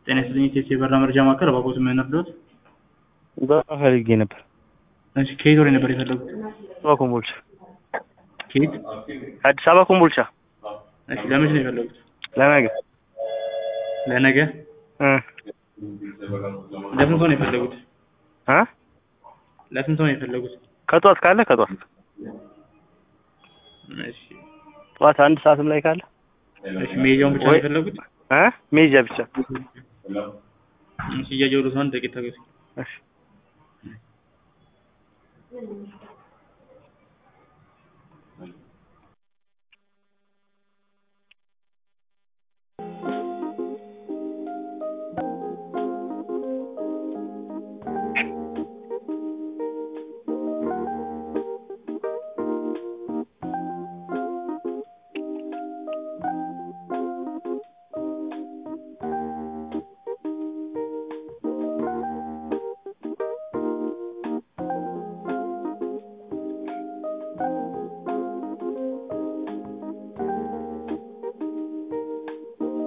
ጤና ይስጥልኝ ኢቴስ የበራ መረጃ ማዕከል እባክዎት ምን እርዳዎት? በጣም ፈልጌ ነበር። እሺ ከየት ወሬ ነበር የፈለጉት? አበባ ኮምቦልቻ። ከየት? አዲስ አበባ ኮምቦልቻ። እሺ ለመቼ ነው የፈለጉት? ለነገ ለነገ? እ ለስንት ሰው ነው የፈለጉት? እ ለስንት ሰው ነው የፈለጉት? ከጧት ካለ ከጧት እሺ ጠዋት አንድ ሰዓትም ላይ ካለ እሺ መሄጃውን ብቻ ነው ወይ- የፈለጉት? እ ሜጃ ብቻ። እሺ እያየሁልዎት ነው አንድ ደቂቃ ታገሱ። እሺ